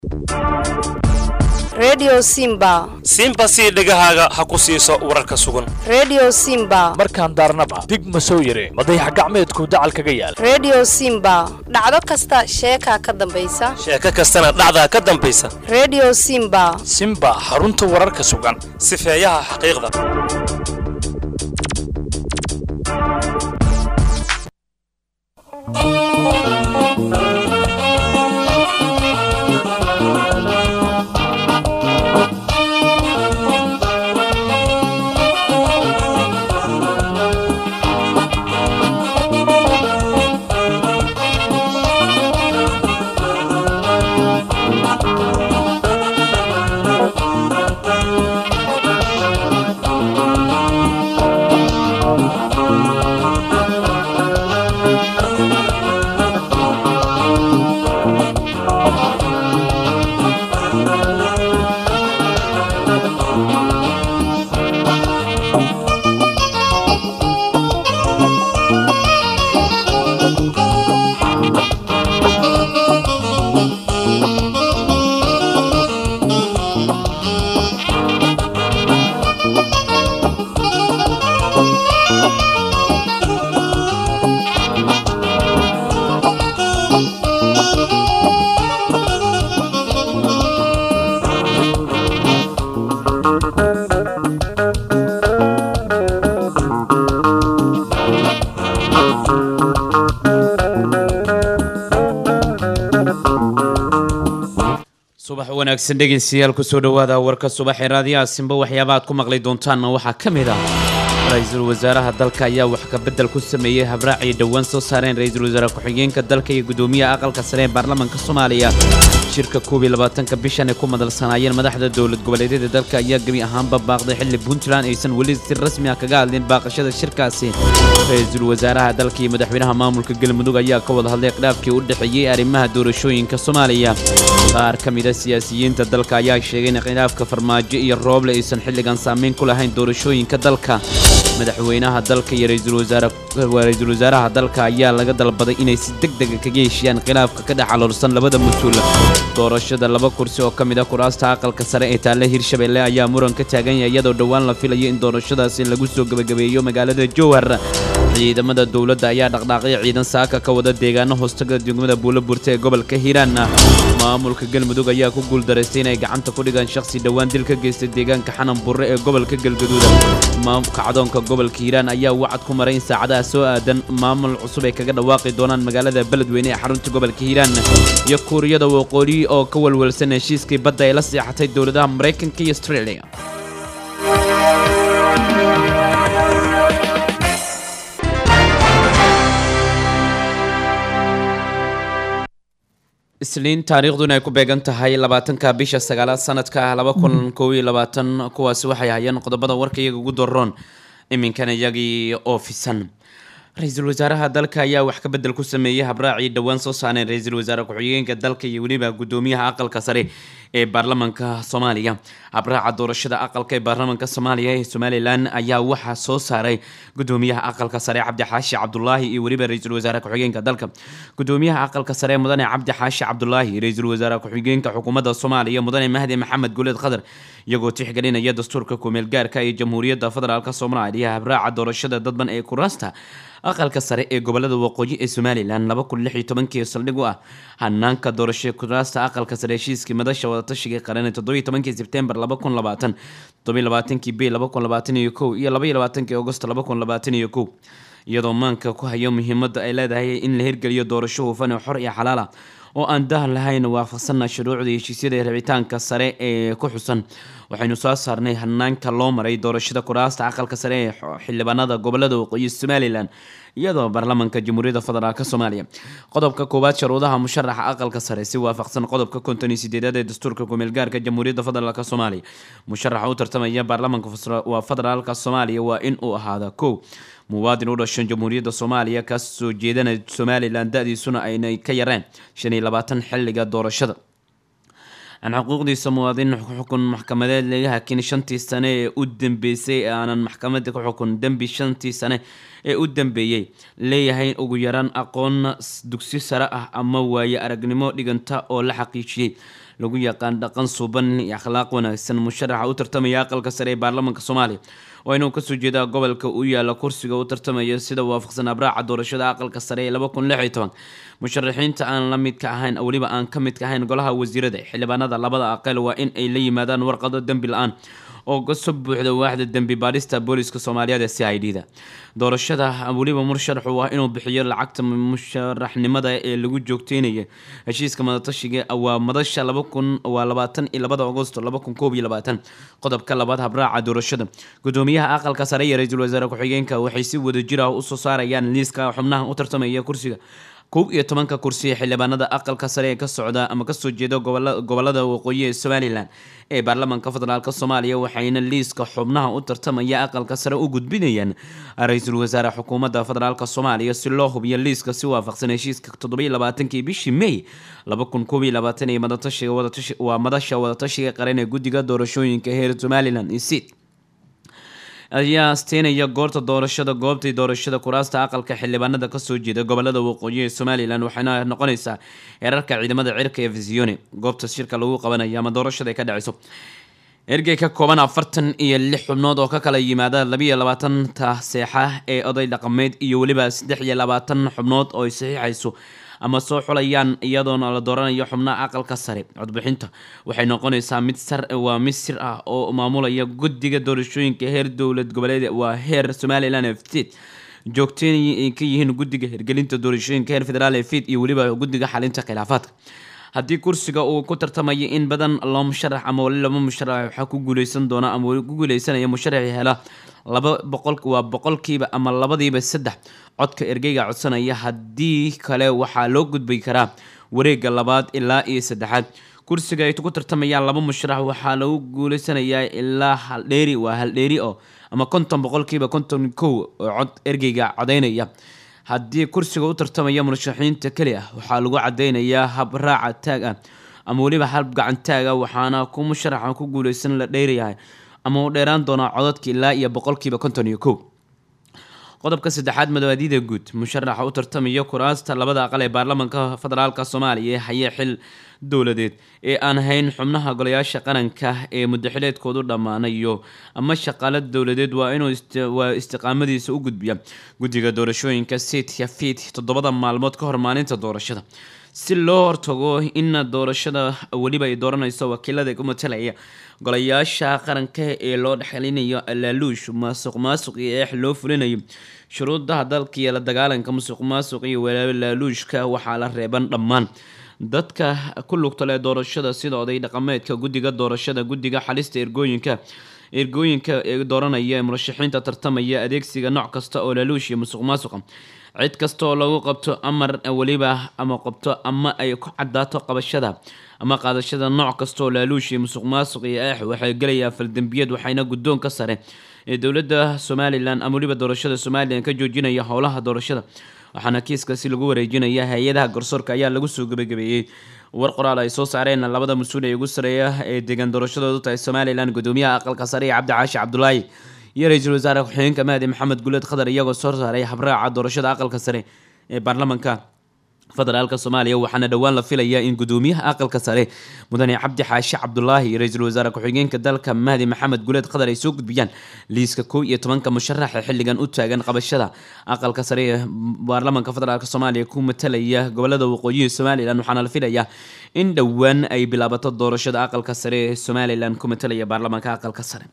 redio simba simba sii dhegahaaga ha ku siiso wararka sugan redio simba markaan daarnaba dig ma soo yare madayax gacmeedku dacal kaga yaal redio simba dhacdo kasta sheekaa ka dambaysa sheeko kastana dhacdaa ka dambaysa redio simba simba xarunta wararka sugan sifeeyaha xaqiiqda subax wanaagsan dhegeystayaal kusoo dhowaada warka subaxee raadiyaha simba waxyaaba aad ku maqli doontaanna waxaa ka mid ah ra-iisul wasaaraha dalka ayaa wax ka beddel ku sameeyey habraacii dhowaan soo saareen ra-iisul wasaare ku-xigeenka dalka iyo gudoomiyaha aqalka sare ee baarlamaanka soomaaliya shirka koob iyo labaatanka bishan ay ku madalsanaayeen madaxda dowlad goboleedyada dalka ayaa gebi ahaanba baaqday xilli puntland aysan weli si rasmi ah kaga hadlin baaqashada shirkaasi ra-iisul wasaaraha dalka iyo madaxweynaha maamulka galmudug ayaa ka wada hadlay khilaafkii u dhexeeyey arrimaha doorashooyinka soomaaliya qaar ka mid a siyaasiyiinta dalka ayaa sheegay in khilaafka farmaajo iyo rooble aysan xilligan saameyn ku lahayn doorashooyinka dalka madaxweynaha dalka iyo ra-iisul wasaaraha dalka ayaa laga dalbaday inay si deg dega kaga heshiiyaan khilaafka ka dhex caloolsan labada mas-uul doorashada laba kursi oo ka mid a kuraasta aqalka sare ee taale hirshabelle ayaa muran ka taagan yahay iyadoo dhowaan la filayo in doorashadaasi lagu soo gebagabeeyo magaalada jowhar ciidamada dowladda ayaa dhaqdhaaqay ciidan saaka ka wada deegaano hoostaga degmada buulo burta ee gobolka hiiraan maamulka galmudug ayaa ku guuldaraystay inay gacanta ku dhigaan shakhsi dhowaan dil ka geystay deegaanka xanan burre ee gobolka galgaduud kacdoonka gobolka hiiraan ayaa wacad ku maray in saacadaha soo aadan maamul cusub ay kaga dhawaaqi doonaan magaalada beledweyne ee xarunta gobolka hiiraan iyo kuuriyada waqooyi oo ka walwalsan heshiiskii badda ay la seexatay dowladaha maraykanka iyo australia isliin taariikhduna ay ku beegan tahay labaatanka bisha sagaalaad sanadka laba kun koob iyo labaatan kuwaasi waxay hayeen qodobada warka iyaga ugu daroon iminkana iyagii oofisan ra-iisul wasaaraha dalka ayaa wax ka bedel ku sameeyey habraacii dhowaan soo saareen ra-iisul wasaare ku-xigeenka dalka iyo weliba gudoomiyaha aqalka sare ee baarlamaanka soomaaliya habraaca doorashada aqalka ee baarlamaanka soomaaliya ee somalilan ayaa waxaa soo saaray gudoomiyaha aqalka sare cabdixaashi cabdulaahi iyo weliba ra-iisul wasaare ku-xigeenka dalka gudoomiyaha aqalka sare mudane cabdixaashi cabdulaahi ra-iisul wasaare ku-xigeenka xukuumadda soomaaliya mudane mahdi maxamed guleed khadar iyagoo tixgelinaya dastuurka kumeel gaarka ee jamhuuriyadda federaalk soomaaliya habraaca doorashada dadban ee kuraasta aqalka sare ee gobolada waqooyi ee somalilan laba kun lix iyo tobankii saldhig u ah hanaanka doorasho kuraasta aqalka sare heshiiskii madasha wadatashiga qaran ee toddobiyo tobankii sebtembar laba kun labaatan toddobiyo labaatankii bay laba kun labaatan iyo kow iyo labaiyo labaatankii agost laba kun labaatan iyo kow iyadoo maanka ku hayo muhiimadda ay leedahay in la hirgeliyo doorasho hufan oo xor iyo xalaal ah oo aan dah lahayn waafaqsanna shuruucda heshiisyada ee rabitaanka sare ee ku xusan waxaynu soo saarnay hanaanka loo maray doorashada kuraasta aqalka sare ee xildhibaanada gobolada waqooyi somalilan iyadoo baarlamaanka jamhuuriyadda federaalk soomaaliya qodobka koowaad sharuudaha musharaxa aqalka sare si waafaqsan qodobka konton iyo sideedaad ee dastuurka kumeelgaarka jamhuuriyadda federaalk soomaaliya musharaxa u tartamaya baarlamaanka waa federaalka soomaaliya waa in uu ahaada kow muwaadin u dhashan jamhuuriyadda soomaaliya ka soo jeedana somalilan da-diisuna aynay ka yareen shan iyo labaatan xilliga doorashada aan xuquuqdiisa muwaadin xukun maxkamadeed laga hakin shantii sane ee u dambeysay ee aanan maxkamada ku xukun dembi shantii sane ee u dambeeyey leeyahay ugu yaraan aqoon dugsi sare ah ama waaye aragnimo dhiganta oo la xaqiijiyey lagu yaqaan dhaqan suuban iyo akhlaaq wanaagsan musharaxa u tartamaya aqalka sare ee baarlamaanka soomaaliya waa inuu kasoo jeedaa gobolka u yaala kursiga u tartamaya sida waafaqsan abraaca doorashada aqalka sare ee laba kun lix iyo toban musharaxiinta aan la midka ahayn weliba aan ka midka ahayn golaha wasiirada xildhibaanada labada aqal waa in ay la yimaadaan warqado dembi la-aan oo kasoo buuxda waaxda dembi baadhista booliska soomaaliyeed ee c i d da doorashada weliba musharaxu waa inuu bixiyo lacagta musharaxnimada ee lagu joogteynaya heshiiska madatashiga waa madasha laba kun waa labaatan iyo labada agosto laba kun koob iyo labaatan qodobka labaad habraaca doorashada gudoomiyaha aqalka sare iyo ra-iisul wasaare ku-xigeenka waxay si wada jir ah usoo saarayaan liiska xubnaha u tartamaya kursiga kow iyo tobanka kursi ee xildhibaanada aqalka sare ee ka socda ama kasoo jeeda gobolada waqooyi ee somalilan ee baarlamaanka federaalk soomaaliya waxayna liiska xubnaha u tartamaya aqalka sare u gudbinayaan ra-iisul wasaare xukuumadda federaalk soomaaliya si loo hubiyo liiska si waafaqsan heshiiska toddobiyo labaatankii bishii may laba kun koob iyo labaatan ee madatashiga wadatashi waa madasha wadatashiga qaran ee guddiga doorashooyinka heer somalilan iyo sid ayaa asteynaya goorta doorashada goobtii doorashada kuraasta aqalka xildhibaanada kasoo jeeda gobolada waqooyi ee somalilan waxayna noqonaysaa heerarka ciidamada cirka ee visione goobta shirka lagu qabanayo ama doorashada ay ka dhaceyso ergey ka kooban afartan iyo lix xubnood oo ka kala yimaada labiiyo labaatanta seexa ee oday dhaqameed iyo weliba saddex iyo labaatan xubnood oo ay saxiixayso ama soo xulayaan iyadoona la dooranayo xubnaha aqalka sare codbixinta waxay noqonaysaa mid sar waa mid sir ah oo maamulaya guddiga doorashooyinka heer dowlad goboleed waa heer somalilan f state joogteen ay ka yihiin guddiga hirgelinta doorashooyinka heer federaal ee fid iyo weliba guddiga xalinta khilaafaadka haddii kursiga uu ku tartamayo in badan loo musharax ama wali laba musharax waxaa ku guuleysan doona ama weli ku guuleysanaya musharaxi hela laba boqol waa boqolkiiba ama labadiiba saddex codka ergeyga codsanaya haddii kale waxaa loo gudbi karaa wareega labaad ilaa iyo saddexaad kursiga ay ku tartamayaan laba musharax waxaa lagu guuleysanayaa ilaa haldheeri waa haldheeri oo ama konton boqolkiiba konton kow oo cod ergeyga codeynaya haddii kursiga u tartamaya murashaxiinta keli ah waxaa lagu cadeynayaa hab raaca taag ah ama weliba hab gacan taag ah waxaana ku musharaxa ku guuleysan la dheerayahay ama uu dheeraan doonaa codadka ilaa iyo boqolkiiba konton iyo kow qodobka saddexaad madawaadida guud musharaxa u tartamaya kuraasta labada aqal ee baarlamaanka federaalka soomaaliya ee haya xil dowladeed ee aan hayn xubnaha golayaasha qaranka ee mudaxileedkoodu dhammaanayo ama shaqaalo dowladeed waa inuu waa istiqaamadiisa u gudbiya guddiga doorashooyinka seedka fiid toddobada maalmood ka hor maalinta doorashada si loo hortago in doorashada weliba ay dooranayso wakiilada ku matalaya golayaasha qaranka ee loo dhexelinayo laaluush maasuq maasuq iyo eex loo fulinayo shuruudaha dalka iyo la dagaalanka musuq maasuq iyo laaluushka waxaa la reeban dhammaan dadka ku lugta leh doorashada sida oday dhaqameedka guddiga doorashada guddiga xalista ergooyinka ergooyinka ee dooranaya ee murashaxiinta tartamaya adeegsiga nooc kasta oo laaluush iyo musuq maasuqa cid kasta oo lagu qabto amar weliba ama qabto ama ay ku cadaato qabashada ama qaadashada nooc kasta oo laaluush iyo musuq maasuq iyo eex waxay gelayaa faldembiyad waxayna guddoonka sare ee dowladda somalilan ama weliba doorashada somalilan ka joojinaya howlaha doorashada waxaana kiiskaasi lagu wareejinaya hay-adaha garsoorka ayaa lagu soo gebagabeeyey war qoraal ay soo saareen labada mas-uul ee ugu sareeya ee deegaan doorashadoodu tahay somalilan gudoomiyaha aqalka sare ee cabdi caashi cabdulaahi iyo ra-iisul wasaare ku-xigeenka mahdi maxamed guleed khadar iyagoo soo saaray habraaca doorashada aqalka sare ee baarlamaanka federaalka soomaaliya waxaana dhowaan la filayaa in gudoomiyaha aqalka sare mudane cabdi xaashi cabdulaahi iyo ra-iisul wasaare ku-xigeenka dalka mahdi maxamed guleed khadar ay soo gudbiyaan liiska kow iyo tobanka musharax ee xilligan u taagan qabashada aqalka sare ee baarlamaanka federaalk soomaaliya ku matalaya gobolada waqooyihi somalilan waxaana la filayaa in dhowaan ay bilaabato doorashada aqalka sare ee somalilan ku matalaya baarlamaanka aqalka sare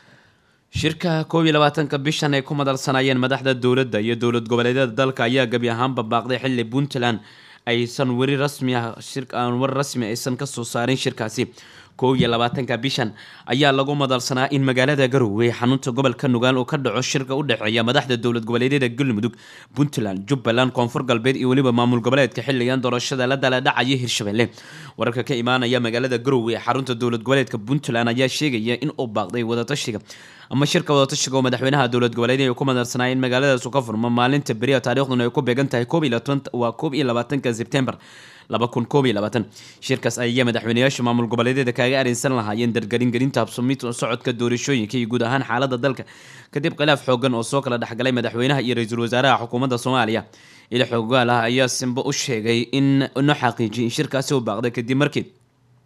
shirka koob iyo labaatanka bishan ay ku madalsanayeen madaxda dowladda iyo dowlad goboleedyada dalka ayaa gebi ahaanba baaqday xilli puntland aysan weri rasmi ah shir aan war rasmi aysan kasoo saarin shirkaasi koob iyo labaatanka bishan ayaa lagu madalsanaa in magaalada garowe xarunta gobolka nugaal uu ka dhaco shirka u dhexeeya madaxda dowlad goboleedyada galmudug puntland jubbaland koonfur galbeed iyo weliba maamul goboleedka xilligan doorashada la dala dhacaya hirshabelle wararka ka imaanaya magaalada garowe ee xarunta dowlad goboleedka puntland ayaa sheegaya in uu baaqday wadatashiga ama shirka wadatashiga oo madaxweynaha dowlad goboleed ay ku madarsanayeen magaaladaas ka furma maalinta beriya taariikhduna ay ku beegan tahay waa koob iyo labaatanka sebtembar laba kun koob iyo labaatan shirkaas ayaa madaxweyneyaasha maamul goboleedyada kaaga arinsan lahaayeen dargaringelinta habsumid socodka doorashooyinka iyo guud ahaan xaalada dalka kadib khilaaf xoogan oo soo kala dhexgalay madaxweynaha iyo ra-iisul wasaaraha xukuumadda soomaaliya ila xoogaal ah ayaa simbo u sheegay in no xaqiijiyay in shirkaasi u baaqday kadib markii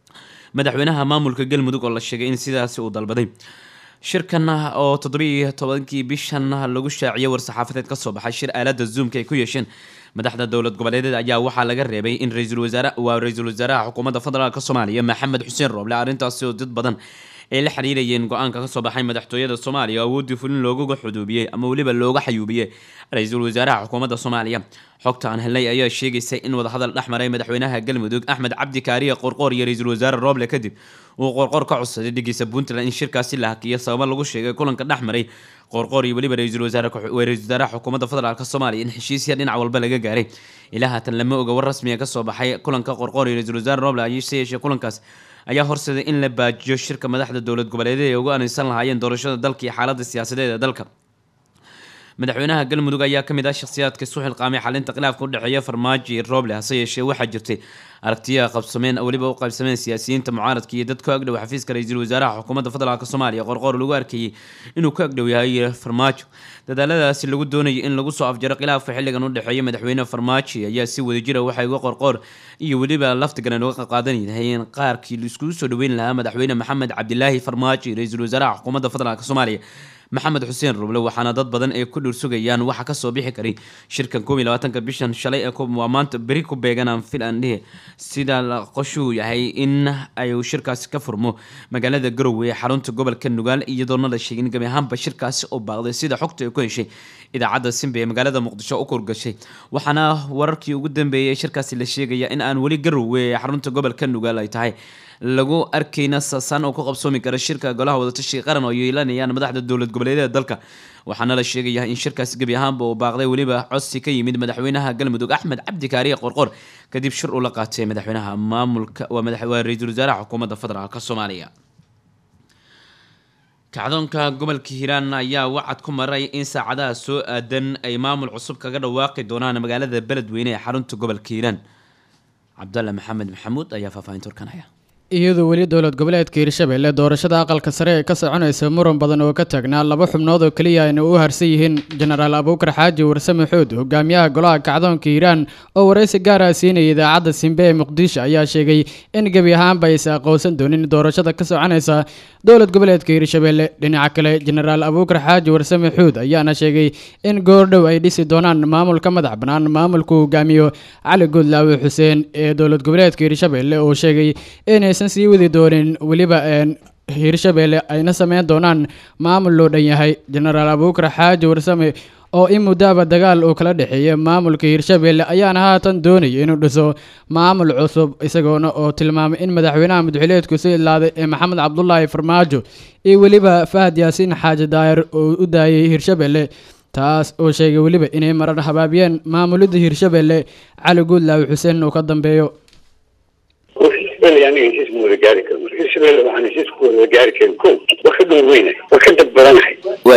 madaxweynaha maamulka galmudug oo la sheegay in sidaasi uu dalbaday shirkan oo toddobiiyo tobankii bishan lagu shaaciyay war-saxaafadeed ka soo baxay shir aalada zoomka ay ku yeesheen madaxda dowlad goboleedeed ayaa waxaa laga reebay in ra-iisul wasaare waa ra-iisul wasaaraha xukuumadda federaalk soomaaliya maxamed xuseen rooble arrintaasi oo dad badan ay la xiriirayeen go-aanka kasoo baxay madaxtooyada soomaaliya oo awooddii fulin loogaga xuduubiyey ama weliba looga xayuubiyey ra-iisul wasaaraha xukuumadda soomaaliya xogta aan helnay ayaa sheegaysa in wadahadal dhex maray madaxweynaha galmudug axmed cabdi kaariye qorqoor iyo ra-iisul wasaare rooble kadib uu qorqoor ka codsaday dhigiisa puntland in shirkaasi la hakiyo sababo lagu sheegay kulanka dhex maray qorqoor iyo weliba ra-iisul wasaare ra-isul wasaaraha xukuumadda federaalk soomaaliya in heshiisya dhinac walba laga gaaray ilaa haatan lama oga war rasmiga kasoo baxay kulanka qorqoor iyo ra-isul wasaare rooble ayse yeeshee kulankaas ayaa horseeday in la baajiyo shirka madaxda dowlad goboleedyada ay uga anaysan lahaayeen doorashada dalka iyo xaaladda siyaasadeed ee dalka madaxweynaha galmudug ayaa kamid ah shakhsiyaadka isu xilqaamay xalinta khilaafka udhexeeya farmaajo iyo rooble hase yeeshee waxaa jirtay aragtiya qabsameen weliba u qaybsameen siyaasiyiinta mucaaradka iyo dad ku agdhow xafiiska ra-iisul wasaaraha xukuumadda federaalk soomaaliya qorqoor lagu arkayay inuu ku agdhow yahay farmaajo dadaaladaasi lagu doonayay in lagu soo afjaro khilaafka xilligan udhexeeya madaxweyne farmaajo ayaa si wadajira waxay uga qorqoor iyo weliba laftigaran uga qaadanayeen qaarkii laiskugu soo dhaweyn lahaa madaxweyne maxamed cabdilaahi farmaajo iyo ra-iisul wasaaraha xukuumadda federaalk soomaaliya maxamed xuseen ruble waxaana dad badan ay ku dhuursugayaan waxa kasoo bixi karay shirkan koob iyo labaatanka bishan shalay ee waa maanta beri ku beeganaan fil aan dhihi sida qoshuu yahay in ay shirkaasi ka furmo magaalada garowe ee xarunta gobolka nugaal iyadoona la sheegay in gabi ahaanba shirkaasi oo baaqday sida xogta ay ku heshay idaacadda simbe ee magaalada muqdisho u kurgashay waxaana wararkii ugu dambeeyay shirkaasi la sheegaya in aan weli garowe ee xarunta gobolka nugaal ay tahay lagu arkayna saasaan oo ku qabsoomi kara shirka golaha wadatashiga qaran oo yeelanayaan madaxda dowlad goboleedyada dalka waxaana la sheegaya in shirkaasi gebi ahaanba uu baaqday weliba codsi ka yimid madaxweynaha galmudug axmed cabdi kaariye qorqor kadib shir uu la qaatay madaxweynaha maamulka waa ra-iisul wasaaraha xukuumadda federaalk soomaaliya kacdoonka gobolka hiiraan ayaa wacad ku maray in saacadaha soo aadan ay maamul cusub kaga dhawaaqi doonaan magaalada beledweyne ee xarunta gobolka hiiraan cabdalla maxamed maxamuud ayaa faahfaahinta warkanaya iyadoo weli dowlad goboleedka hiirshabelle doorashada aqalka sare ee ka soconaysa muran badan oo ka taagnaa laba xubnood oo keliya ayna u harsan yihiin jenaraal abuukar xaaji warsame xood hogaamiyaha golaha kacdoonka hiiraan oo waraysi gaar ah siinaya idaacadda simbe ee muqdisho ayaa sheegay in gebi ahaanba aysa aqoonsan doonin doorashada ka soconaysa dowlad goboleedka hiirshabelle dhinaca kale jenaraal abuukar xaaji warsame xood ayaana sheegay in goordhow ay dhisi doonaan maamulka madax bannaan maamulku hogaamiyo cali goodlaawe xuseen ee dowlad goboleedka hiirshabelle oo sheegay inay sii wadi doonin weliba hiirshabelle ayna sameyn doonaan maamul loo dhan yahay jenaraal abuukar xaaji warsame oo in muddaaba dagaal uu kala dhexeeya maamulka hiirshabelle ayaana haatan doonaya inuu dhiso maamul cusub isagoona oo tilmaamay in madaxweynaha madaxweyneedku soo idlaaday ee maxamed cabdulaahi farmaajo iyo weliba fahad yaasiin xaaji daayir oo u daayay hiirshabelle taas oo sheegay weliba inay marar habaabiyeen maamulidda hiirshabelle cali guudlaawi xuseen uu ka dambeeyo hirshabelle aniga heshiis ma wada gaari karo marka hirshabelle waxaan heshiis ku wada gaari karin ko waa ka dhul weynahay waa ka dad badanahay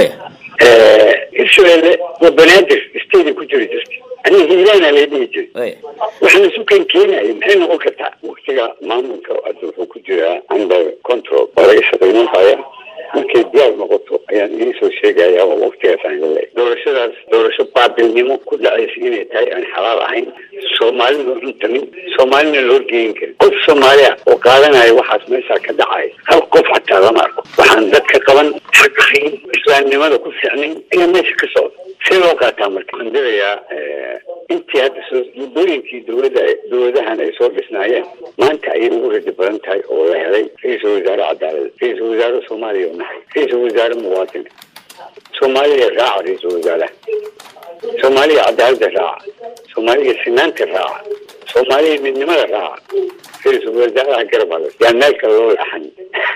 hirshabelle waa banaadir stadi ku jiri jirta aniga hiilaana lay dhihi jiray waxaan isu kan keenaya maxay noqon kartaa waktiga maamulka hadda wuxuu ku jiraa under control waa laga shaqaynanhaya markay diyaar noqoto ayaan idiin soo sheegaya oo waktigaas aan leeyahay doorashadaas doorasho baabilnimo ku dhacaysa inay tahay aan xalaal ahayn soomaalina cuntamin soomaalina loo geyin karin qof soomaaliya oo qaadanaya waxaas meeshaa ka dhacaya hal qof xataa lama arko waxaan dadka qaban xaq ahayn islaamnimada ku fiicnayn ayaa meesha ka socda see loo qaataa marka waxaan dilayaa intii hadda soo muddooyinkii dowladda dowladahan ay soo dhisnaayeen maanta ayay ugu rajo badan tahay oo la helay ra-iisul wasaare cadaalada ra-iisul wasaare soomaaliya oo nahay ra-iisul wasaare muwaadin soomaaliya raaca ra-iisul wasaaraha soomaaliya cadaalada raaca soomaaliya sinaanta raaca soomaaliya midnimada raaca ra-iisul wasaaraha garabada yaa meel kale loo laxan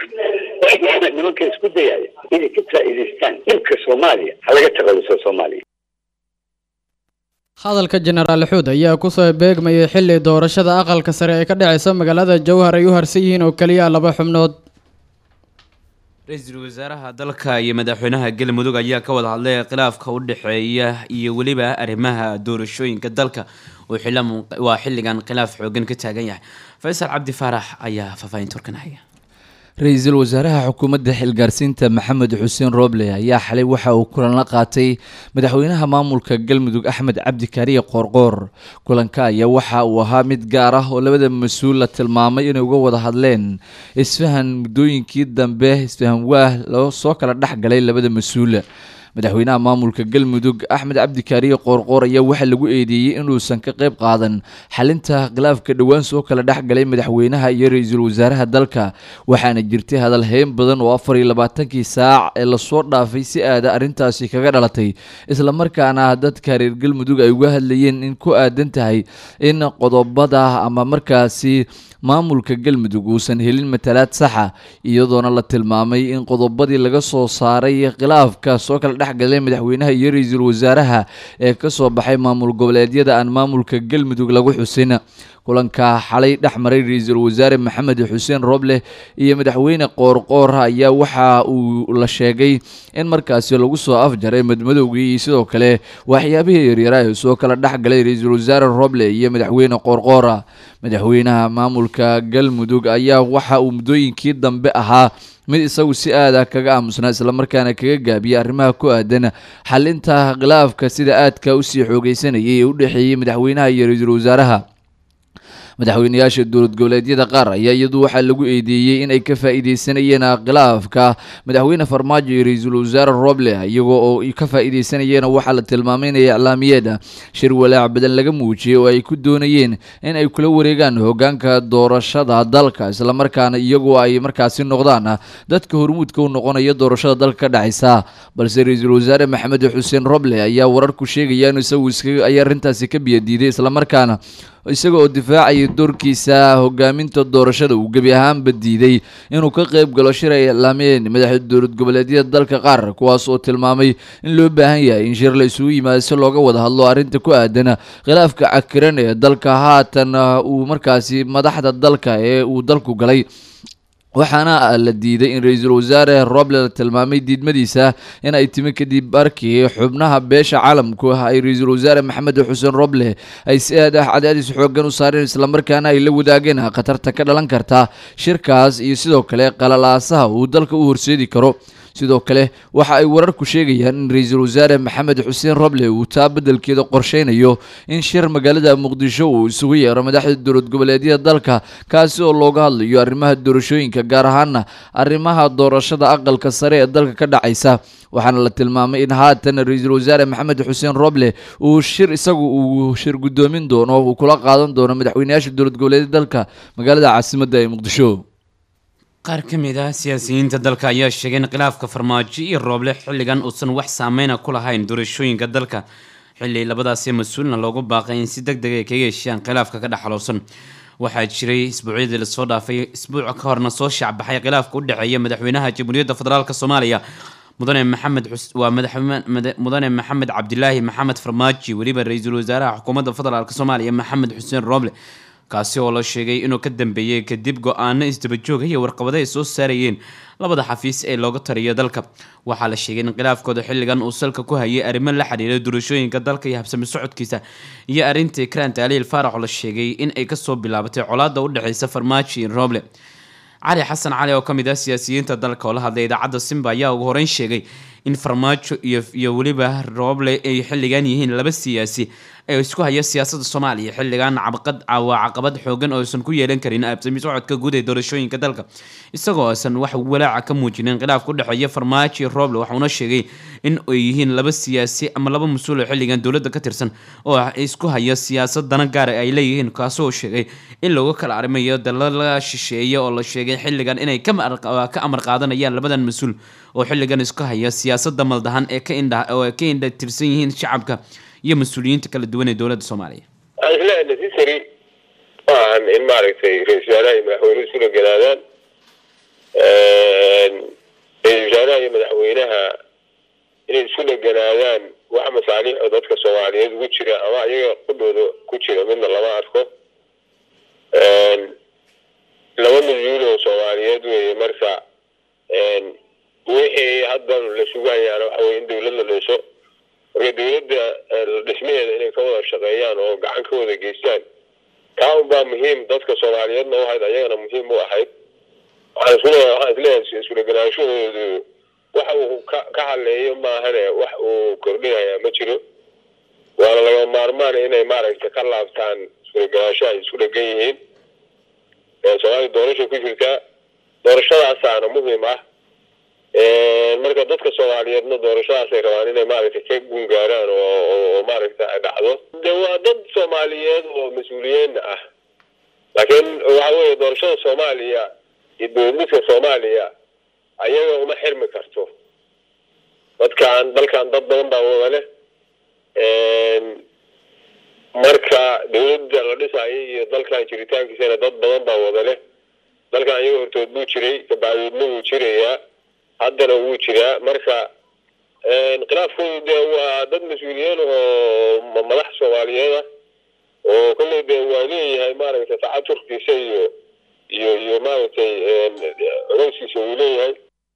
nimanka isku dayaya inay ka faa'iidaystaan dhibka soomaaliya ha laga taqaluso soomaaliya hadalka jenaraal xuud ayaa kusoo beegmayay xilli doorashada aqalka sare ee ka dhaceysa magaalada jowhar ay u harsan yihiin oo keliya laba xubnood ra-iisul wasaaraha dalka iyo madaxweynaha galmudug ayaa ka wada hadlay khilaafka u dhexeeya iyo weliba arrimaha doorashooyinka dalka oo waa xilligan khilaaf xoogan ka taagan yahay faysal cabdi faarax ayaa faahfaahinta warkan haya ra-iisul wasaaraha xukuumadda xilgaarsiinta maxamed xuseen rooble ayaa xalay waxa uu kulan la qaatay madaxweynaha maamulka galmudug axmed cabdi kaariye qoorqoor kulanka ayaa waxa uu ahaa mid gaar ah oo labada mas-uul la tilmaamay inay uga wada hadleen isfahan muddooyinkii dambe isfahan waah loo soo kala dhex galay labada mas-uul madaxweynaha maamulka galmudug axmed cabdi kaariye qoorqoor ayaa waxaa lagu eedeeyey inuusan ka qayb qaadan xalinta khilaafka dhowaan soo kala dhex galay madaxweynaha iyo ra-iisul wasaaraha dalka waxaana jirtay hadal heyn badan oo afar iyo labaatankii saac ee lasoo dhaafay si aada arrintaasi kaga dhalatay islamarkaana dadka reer galmudug ay uga hadlayeen in ku aadan tahay in qodobada ama markaasi maamulka galmudug uusan helin matalaad saxa iyadoona la tilmaamay in qodobadii laga soo saaray khilaafka soo kala dhexgalay madaxweynaha iyo ra-iisul wasaaraha ee kasoo baxay maamul goboleedyada aan maamulka galmudug lagu xusin kulanka xalay dhex maray ra-iisul wasaare maxamed xuseen rooble iyo madaxweyne qoorqoor ayaa waxa uu la sheegay in markaasi lagu soo afjaray madmadowgii iyo sidoo kale waxyaabihii yaryara ee soo kala dhex galay ra-iisul wasaare rooble iyo madaxweyne qoorqoora madaxweynaha maamulka galmudug ayaa waxa uu muddooyinkii dambe ahaa mid isagu si aada kaga aamusnaa islamarkaana kaga gaabiyay arrimaha ku aadan xalinta khilaafka sida aadka usii xoogeysanayay ee u dhexeeyey madaxweynaha iyo ra-iisul wasaaraha madaxweynayaasha dowlad goboleedyada qaar ayaa iyadu waxaa lagu eedeeyey in ay ka faa-iideysanayeen khilaafka madaxweyne farmaajo iyo ra-iisul wasaare roble iyagoo oo ka faa-iideysanayeen waxaa la tilmaamay inay iclaamiyeed shir walaac badan laga muujiyey oo ay ku doonayeen in ay kula wareegaan hogaanka doorashada dalka islamarkaana iyagoo ay markaasi noqdaan dadka hormuudka u noqonaya doorashada dalka ka dhacaysa balse ra-iisul wasaare maxamed xuseen roble ayaa wararku sheegaya in isagu iska ay arrintaasi ka biyadiiday islamarkaana isaga oo difaacaya doorkiisa hogaaminta doorashada uu gebi ahaanba diiday inuu ka qayb galo shir ay iclaamiyeen madaxda dowlad goboleedyada dalka qaar kuwaas oo tilmaamay in loo baahan yahay in shir la isugu yimaado si looga wada hadlo arrinta ku aadan khilaafka cakiran ee dalka haatan uu markaasi madaxda dalka ee uu dalku galay waxaana la diiday in ra-iisul wasaare roble la tilmaamay diidmadiisa in ay timi kadib markii xubnaha beesha caalamku ah ay ra-iisul wasaare maxamed xuseen roble ay si aad ah cadaadis xoogan u saareen islamarkaana ay la wadaageen khatarta ka dhalan karta shirkaas iyo sidoo kale qalalaasaha uu dalka u horseedi karo sidoo kale waxa ay wararku sheegayaan in ra-iisul wasaare maxamed xuseen roble uu taa beddelkeeda qorsheynayo in shir magaalada muqdisho uu isugu yeero madaxda dowlad goboleedyada dalka kaasi oo looga hadlayo arrimaha doorashooyinka gaar ahaana arrimaha doorashada aqalka sare ee dalka ka dhacaysa waxaana la tilmaamay in haatan ra-iisul wasaare maxamed xuseen roble uu shir isagu uu shir guddoomin doono uu kula qaadan doono madaxweynayaasha dowlad goboleedyada dalka magaalada caasimadda ee muqdisho qaar ka mid ah siyaasiyiinta dalka ayaa sheegay in khilaafka farmaajo iyo rooble xilligan uusan wax saameyna ku lahayn doorashooyinka dalka xilli labadaasi mas-uulna loogu baaqay in si deg deg ay kaga heshiiyaan khilaafka ka dhexaloosan waxaa jiray isbuucyadii lasoo dhaafay isbuuca ka horna soo shaacbaxay khilaafka u dhexeeya madaxweynaha jamhuuriyadda federaalk soomaaliya mudane maxamed waa mudane maxamed cabdilaahi maxamed farmaaji weliba ra-iisul wasaaraha xukuumadda federaalk soomaaliya maxamed xuseen rooble kaasi oo la sheegay inuu ka dambeeyey kadib go-aano isdabajoog iyo warqabado ay soo saarayeen labada xafiis ee looga tariyo dalka waxaa la sheegay in khilaafkooda xilligan uu salka ku hayay arrimo la xiriira doorashooyinka dalka iyo habsami socodkiisa iyo arrintii krant aliil faarax oo la sheegay in ay kasoo bilaabatay colaada u dhexeysa farmaajo iyo rooble cali xasan cali oo kamid ah siyaasiyiinta dalka oo la hadlay idaacadda simba ayaa ugu horeyn sheegay in farmaajo iyo iyo weliba rooble ay xilligan yihiin laba siyaasi ee isku haya siyaasadda soomaaliya xilligan cabqad waa caqabad xoogan oo aysan ku yeelan karin absami socodka guud ee doorashooyinka dalka isagoo aysan wax walaaca ka muujinin khilaafka u dhexeeya farmaajo iyo rooble waxauna sheegay in ay yihiin laba siyaasi ama laba mas-uul oo xilligan dowladda ka tirsan oo isku haya siyaasad dana gaara ay leeyihiin kaasi oo sheegay in looga kala arrimayo dalala shisheeye oo la sheegay xilligan inay ka amar qaadanayaan labadan mas-uul oo xilligan isku haya siyaasadda maldahan ee ka indha oo ay ka indha tirsan yihiin shacabka iyo mas-uuliyiinta kala duwan ee dowladda soomaaliya isla necessary maahan in maaragtay ra-isul wasaaraha iyo madaxweynuhu isula galaadaan ra-isul wasaaraha iyo madaxweynaha inay isu dheganaadaan wax masaaliix oo dadka soomaaliyeed ugu jira ama ayaga qudhooda ku jira midna lama arko laba mas-uul oo soomaaliyeed weeye marka wixii hadda la sugayaana waxa weye in dowlad la dhiso marka dowladda dhismaheeda inay ka wada shaqeeyaan oo gacan ka wada geystaan kaa unbaa muhiim dadka soomaaliyeedna u ahayd ayagana muhiim u ahayd waxaan isleeyahay waxaan isleeyahay isku dheganaanshahoodu wax uu ka ka hadleeyo maahane wax uu kordhinayaa ma jiro waana laga maarmaan inay maaragtay ka laabtaan isku dheganaanshaha ay isku dhegan yihiin soomaaliya doorasha ku jirtaa doorashadaasaana muhiim ah marka dadka soomaaliyeedna doorashadaasay rabaan inay maaragtay ka gungaaraan oo oo maaragtay ay dhacdo de waa dad soomaaliyeed oo mas-uuliyiin ah laakiin waxa weeye doorashada soomaaliya iyo dowladniska soomaaliya ayaga uma xirmi karto dadkan dalkan dad badan baa wada leh marka dowladda la dhisayo iyo dalkan jiritaankiisana dad badan baa wada leh dalkan ayaga hortood buu jiray kabacdoodna wuu jirayaa haddana wuu jiraa marka khilaafkoodu dee waa dad mas-uuliyiin oo madax soomaaliyeed ah oo kolley dee waa leeyahay maaragtay tacaturkiisa iyo iyo iyo maaragtay codowskiisa wuu leeyahay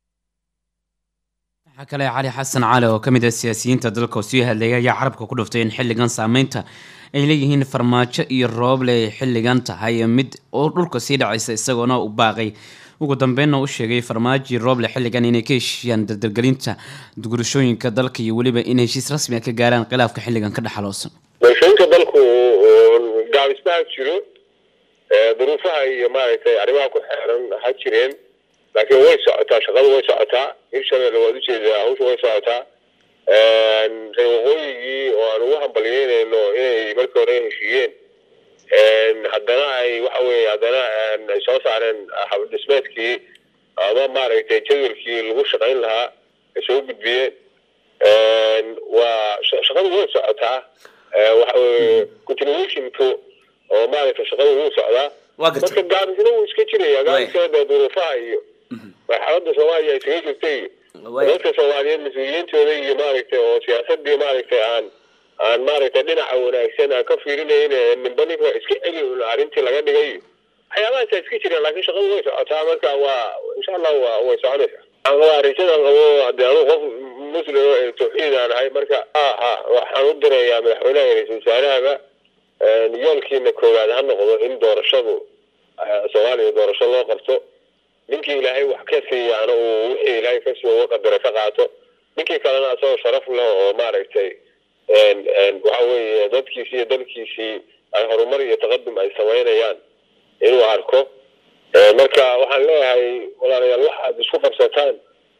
waxaa kale cali xasan cali oo ka mid ah siyaasiyiinta dalka oo sii hadlayay ayaa carabka ku dhuftay in xilligan saameynta ay leeyihiin farmaajo iyo rooble ay xilligan tahay mid oo dhulka sii dhacaysa isagoona u baaqay ugu dambeynna u sheegay farmaajo iyo rooble xilligan inay ka heshiiyaan dardargelinta gurashooyinka dalka iyo weliba in heshiis rasmi ah ka gaaraan khilaafka xilligan ka dhexaloosan doorashooyinka dalku gaabisbaha jiro duruufaha iyo maaragtay arrimaha ku xeeran ha jireen laakiin way socotaa shaqadu way socotaa hirshabelle waad ujeedaa hawsha way socotaa reer waqooyigii oo aan ugu hambalyeynayno inay markii hore heshiiyeen haddana ay waxa weye haddana ay soo saareen habdhismeedkii ama maaragtay jadwalkii lagu shaqayn lahaa ay soo gudbiyeen waa shaqadu way socotaa waxa weye continuationku oo maaragtay shaqadu wuu socdaa marka gaabisna wuu iska jiraya gaabisna dee duruufaha iyo marxaladda soomaaliya ay kaga jirtay iyo dadka soomaaliyeed mas-uuliyiintooda iyo maaragtay oo siyaasadii maaragtay aan aan maaragtay dhinaca wanaagsan aan ka fiirinayn ninba ninka iska celi arrintii laga dhigay waxyaabahaasa iska jiraan laakiin shaqadu way socotaa marka waa insha allah waa way soconaysaa waxaan qabaa rajadan qabo haddii anugu qof muslim oo tawxiid aan ahay marka ha ha waxaan u dirayaa madaxweynaha iyo ra-iisul wasaarahaba yoolkiina koowaad ha noqdo in doorashadu soomaaliya doorasho loo qabto ninkii ilaahay wax ka siiyaana uu wixii ilaahay kasii uga qadara ka qaato ninkii kalena asagoo sharaf leh oo maaragtay waxa weeye dadkiisii iyo dalkiisii ay horumar iyo taqadum ay samaynayaan inuu arko marka waxaan leeyahay walaalayaal waxaad isku qabsataan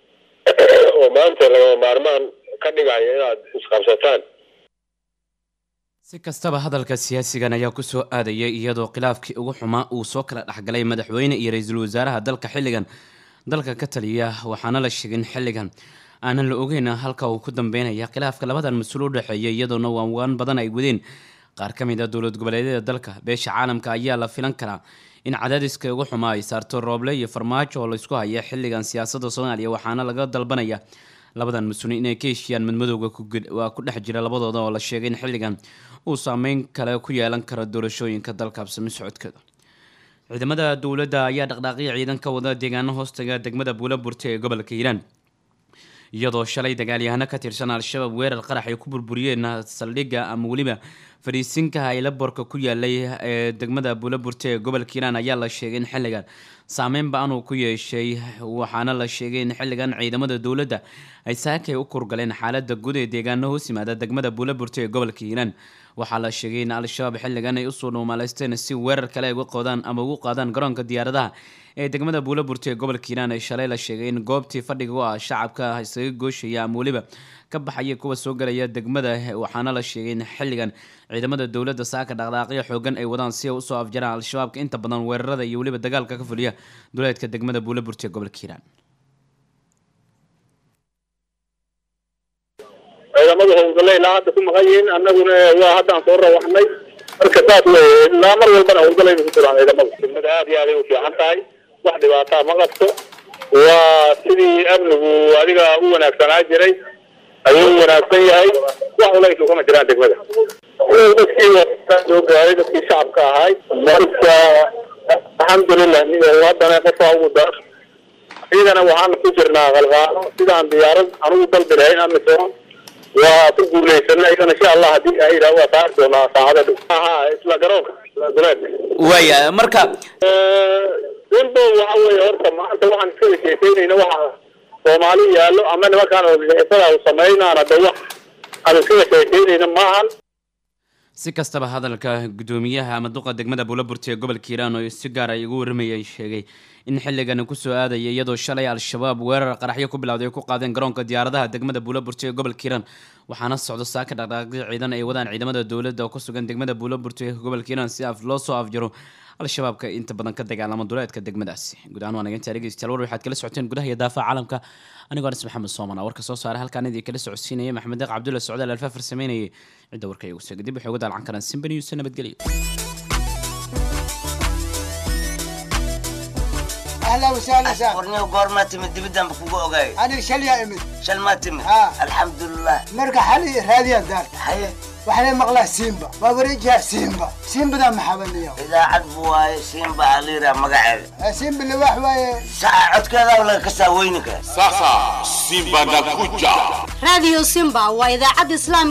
oo maanta lagama maarmaan ka dhigaya inaad isqabsataan si kastaba hadalka siyaasigan ayaa kusoo aadayay iyadoo khilaafkii ugu xumaa uu soo kala dhexgalay madaxweyne iyo ra-iisul wasaaraha dalka xilligan dalka ka taliya waxaana la sheegin xilligan aanan la ogeyn halka uu ku dambeynaya khilaafka labadan mas-uul u dhexeeya iyadoona waanwaan badan ay wadeen qaar ka mid a dowlad goboleedyada dalka beesha caalamka ayaa la filan karaa in cadaadiska ugu xumaa ay saarto rooble iyo farmaajo oo laysku haya xilligan siyaasadda soomaaliya waxaana laga dalbanaya labadan mas-uul inay ka heshiiyaan madmadowga waa ku dhex jira labadooda oo la sheegay in xilligan uu saameyn kale ku yeelan karo doorashooyinka dalka absami socodkeeda ciidamada dowladda ayaa dhaqdhaaqyo ciidan ka wada deegaano hoostaga degmada buulaburte ee gobolka hiiraan iyadoo shalay dagaalyahano ka tirsan al-shabaab weerar qarax ay ku burburiyeen saldhigga ama weliba fadhiisinka aylaborka ku yaalay ee degmada buulaburte ee gobolka hiiraan ayaa la sheegay in xilligan saameyn ba-an uu ku yeeshay waxaana la sheegay in xilligan ciidamada dowladda ay saakay u kurgaleen xaalada guud ee deegaano hoos yimaada degmada buulaburte ee gobolka hiiraan waxaa la sheegay in al-shabaab xilligan ay usoo dhuumaaleysteen si weerar kale ay uga qoodaan ama ugu qaadaan garoonka diyaaradaha ee degmada buulaburte ee gobolka hiiraan ay shalay la sheegay in goobtii fadhiga u ah shacabka isaga gooshaya ama weliba ka baxaya kuwa soo galaya degmada waxaana la sheegay in xilligan ciidamada dowladda saaka dhaqdhaaqyo xoogan ay wadaan si ay usoo afjaraan al-shabaabka inta badan weerarada iyo weliba dagaalka ka fuliya duleedka degmada buulaburte ee gobolka hiiraan ciidamada howlgalla ilaa hadda ku maqan yihiin annaguna waa haddaan soo rawaxnay marka saas weye ilaa mar walbana howlgallayna ku jiraan ciidamada degmada aad iyo aaday u fiican tahay wax dhibaataa ma qabto waa sidii amnigu adiga u wanaagsanaa jiray ayuu u wanaagsan yahay wax ulaysu kama jiraan degmada dadkii soo gaaray dadkii shacabka ahay marka alxamdulilah haddana qofaa ugu dar ciidana waxaan ku jirnaa qalqaano sidaan diyaarad anugu dalbi lahayn amisom waa ku guulaysanay ayagana insha allah haddii ay yidhaah waa saari doonaa saacada dhow aha isla garoonka isla duleedka waaya marka simbo waxa weeye horta maanta waxaan iskala sheekeynayna waxa soomaali yaallo ama nimankaan organisatada u samaynaan hadda wax aan iskala sheekeynayna maahan si kastaba hadalka gudoomiyaha ama duqa degmada buulaburti ee gobolka hiiraan oo si gaar ay ugu warramayay sheegay in xilligani kusoo aadaya iyadoo shalay al-shabaab weerar qaraxyo ku bilowday ay ku qaadeen garoonka diyaaradaha degmada buulaburti ee gobolka hiiraan waxaana socdo saaka dhaqdhaaqyo ciidan ay wadaan ciidamada dowladda oo ku sugan degmada buulaburti ee gobolka hiiraan si af loo soo afjaro al-shabaabka inta badan ka dagaalama duleedka degmadaasi guud ahaan waa naginta dhegeystayaal war waxaad kala socoteen gudaha iyo daafaha caalamka anigoo anas maxamed soomana warka soo saaray halkaan idii kala socodsiinaya maxamed deeq cabdulla socdaal alfaafar sameynayay cidda warka igu soo kadib waxay uga daalcan karaan simba news nabadgelyo اهلا وسهلا سهلا ورني وقور تمد دبدان بكوكو اوغاي انا شل يا امد شل ما تمد ها. الحمد لله مرقى حالي هذه دار حي وحنا مغلا سيمبا ما بريجها سيمبا سيمبا ده محاولني يوم اذا عدبوا هاي سيمبا عليرا مقعد سيمبا اللي واحد ساعة عد كذا ولا كسا وينك Sasa Simba nakuja. Radio Simba waa idaacad Islaam